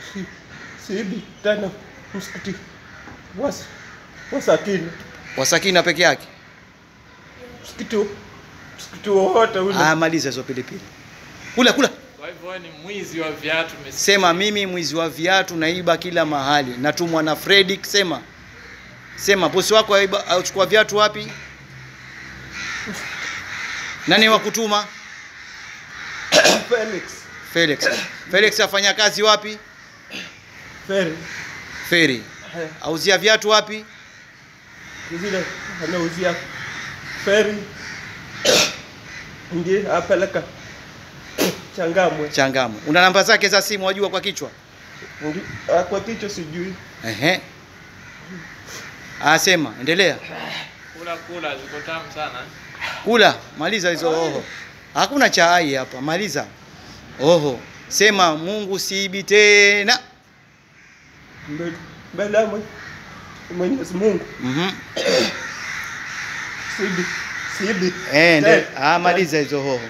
si, siibi tena msikiti was, wasakini Wasakina peke yake. msikiti msikiti wowote ule Ah, maliza hizo pilipili. Kula kula. Kwa hivyo wewe ni mwizi wa viatu umesikia? Sema mimi mwizi wa viatu naiba kila mahali. Natumwa na Fredrick sema. Sema bosi wako aiba achukua viatu wapi? Nani wa kutuma? Felix Felix. Felix afanya kazi wapi? Feri Feri. Eh, Auzia viatu wapi? zile anauzia feri ndiye apeleka Changamwe Changamu. Una namba zake za simu wajua kwa kichwa? Ndi, ah, kwa kichwa sijui Ehe. Asema, endelea. Kula kula ziko tamu sana. Kula, maliza hizo oho. Hakuna chai hapa, maliza. Oho. Sema Mungu siibi tena. mbele mbele ya Mwe- Mwenyezi Mungu Mhm. sibi sibi Eh, ndio. Tena. Ah, maliza hizo hoho.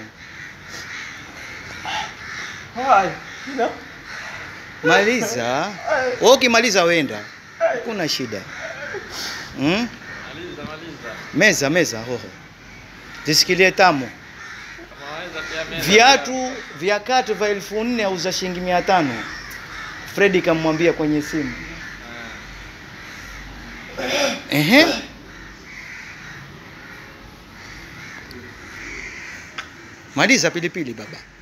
haya na Maliza. Wewe ukimaliza wenda. Hakuna shida. Mm? Maliza maliza. Meza meza hoho. Zisikilie tamu. Kama waweza pia meza. Viatu vya kati vya elfu nne auza shilingi mia tano. Fredi kamwambia kwenye simu. Ehe. Maliza pilipili baba.